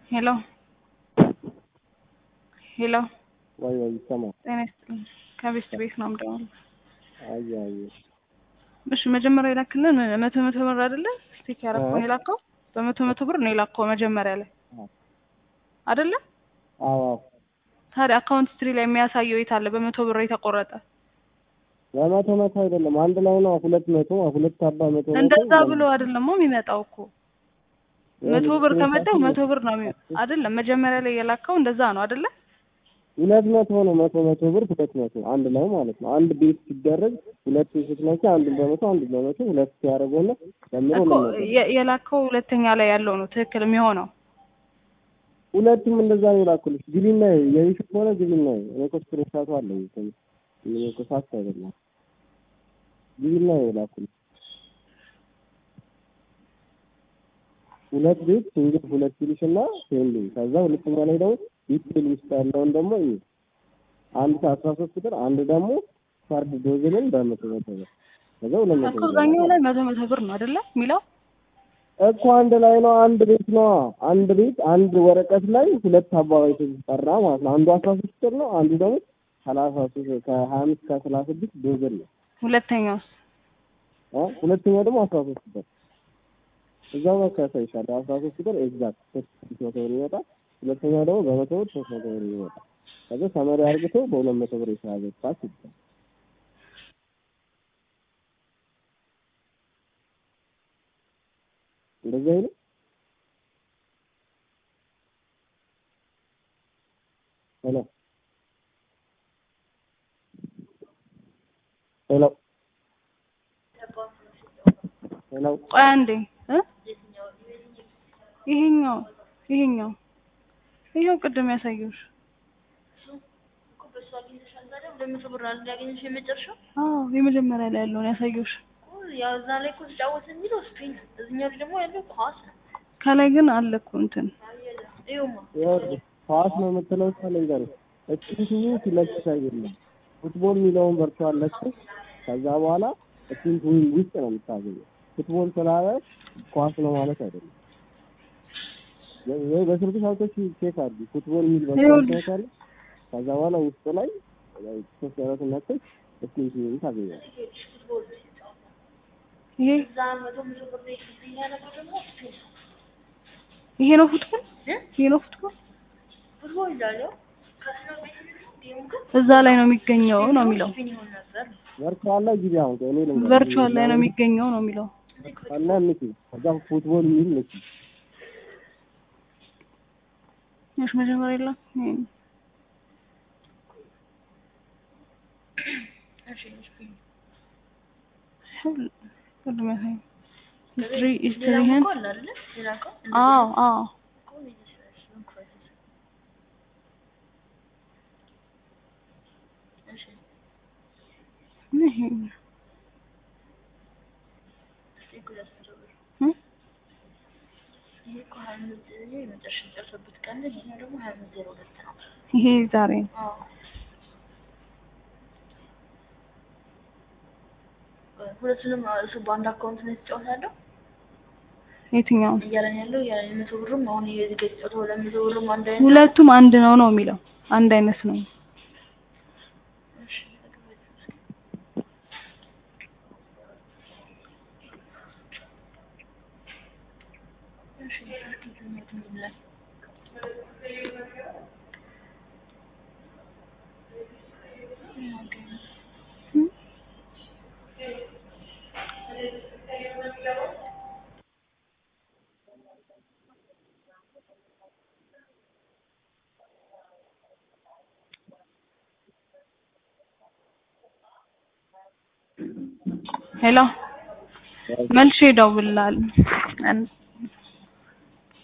ሄሎ ሄሎ ወይ ወይ ይሰማል። ጤና ይስጥልኝ። ከቤስት ቤት ነው የምደውለው። አየ አየ እሺ መጀመሪያ የላክልን መቶ መቶ ብር አይደለ? ስቲክ ያረከውን የላከው በመቶ መቶ ብር ነው የላከው መጀመሪያ ላይ አይደለ? አዎ አዎ ታዲያ አካውንት ስትሪ ላይ የሚያሳየው የት አለ? በመቶ ብር የተቆረጠ በመቶ መቶ አይደለም አንድ ላይ ነው። ሁለት መቶ ሁለት አባ መቶ መቶ እንደዛ ብሎ አይደለም የሚመጣው እኮ መቶ ብር ከመጣው መቶ ብር ነው የሚ- አይደለም መጀመሪያ ላይ የላከው እንደዛ ነው አይደለ? ሁለት መቶ ነው። መቶ መቶ ብር ሁለት መቶ አንድ ላይ ማለት ነው። አንድ ቤት ሲደረግ ሁለት ስትነኪ አንዱን በመቶ አንዱን በመቶ ሁለት ሲያደርገውና ደምሮ እኮ ሁለት መቶ የ- የላከው ሁለተኛ ላይ ያለው ነው ትክክል የሚሆነው። ሁለቱም እንደዛ ነው የላኩልሽ። ግቢና የይሽ ከሆነ ግቢና እኔ እኮ ስክሪንሻቱ አለኝ እኮ እኔ እኮ ሳት አይደለም ግቢና የላኩልሽ ሁለት ቤት ሲንግል ሁለት ይልሽና ሴንዲንግ ከዛ ሁለተኛ ላይ ደግሞ ዲቴል ውስጥ ያለውን ደግሞ ይሄ አንድ ከአስራ ሶስት ቁጥር አንድ ደግሞ ፋርድ ዶዝልን በመቶ መቶ ብር ከዛ ሁለት መቶ እኮ ብር እዛኛው ላይ መቶ መቶ ብር ነው አይደለ የሚለው እኮ አንድ ላይ ነው። አንድ ቤት ነው። አንድ ቤት አንድ ወረቀት ላይ ሁለት አባባይ ተጠራ ማለት ነው። አንዱ አስራ ሶስት ቁጥር ነው። አንዱ ደግሞ ሰላሳ ሶስት ከሀያ አምስት ከሰላሳ ስድስት ዶዝል ነው። ሁለተኛውስ እ ሁለተኛው ደግሞ አስራ ሶስት ቁጥር እዛው ነው ከሳይሻል አስራ ሶስት ቁጥር ኤግዛክት ሶስት መቶ ብር ይመጣል። ሁለተኛው ደግሞ በመቶ ብር ሶስት መቶ ብር ይመጣል። ከዛ ሰመሪ አርግቶ በሁለት መቶ ብር የተያዘ ፓስ ይባላል። እንደዚህ አይነት ሄሎ ሄሎ ሄሎ ቆይ አንዴ እ ይሄኛው ይሄኛው ይሄው ቅድም ያሳየሁሽ ለመቶ ብር አለ ያገኘሽ የመጨረሻው አዎ የመጀመሪያ ላይ ያለውን ያሳየሁሽ ያው እዛ ላይ እኮ ተጫወት የሚለው ስፔን እዚህኛው ላይ ደግሞ ያለው ኳስ ነው። ከላይ ግን አለ እኮ እንትን ይኸውማ ይኸውልህ ኳስ ነው የምትለው እሷ ልንገርህ፣ እችንቱ ሲለቅስ አይደለም ፉትቦል የሚለውን በርቷል ለቅስ። ከዛ በኋላ እችንቱ ውስጥ ነው የምታገኘው። ፉትቦል ስላለ ኳስ ነው ማለት አይደለም። ወይ በስልክ ሳውቶች ቼክ አድርጊ። ፉትቦል የሚል በርቷል ይኸውልሽ። ታውቃለህ። ከዛ በኋላ ውስጥ ላይ ሶስት ያለት ነክስ እችንቱ ታገኛለህ። ይሄ እዛ መቶ መቶ ብር እዚህ ያለው ደግሞ ስፔን ነው። ይሄ ነው ፉትቦል እ? ይሄ ነው ፉትቦል ፉትቦል ይላል ያው ከስለው ቤት ጌሙ ግን እዛ ላይ ነው የሚገኘው ነው የሚለው ስፔን ይሆን ነበር። ቨርቹዋል ላይ ጊዜ አሁን እኔ ልንገርህ ቨርቹዋል ላይ ነው የሚገኘው ነው የሚለው ቨርቹዋል ላይ ንኪ። ከዛ ፉትቦል የሚል ንኪ። እሺ መጀመሪያ የለም ይሄ ነው። እሺ ስፔን ቅድም ያሳየኝ ሂስትሪ ሌላ ሂስትሪህን እኮ አለ አይደለ? ሌላ እኮ አዎ አዎ እኮ ይመስላል እንኳን እሺ ይሄ ነው። እስኪ እኮ ያስፈልጋል። እ? ይሄ እኮ ሀያ አምስት የመጨረሻ የጨረሰበት ቀን ነው። ይሄኛው ደግሞ ሀያ አምስት ዜሮ ሁለት ነው። ይሄ ዛሬ ነው። አዎ ሁለቱንም እሱ በአንድ አካውንት ነው የተጫወታለሁ የትኛውን እያለን ያለው እያለን የመቶ ብርም አሁን ይሄ እዚህ ጋር የተጫወተው ሁለት መቶ ብርም አንድ አይነት ነው። ሁለቱም አንድ ነው ነው የሚለው አንድ አይነት ነው። እሺ እሺ እስኪ ትምህርት ምን ይላል? ሄሎ መልሼ እደውልልሃለሁ።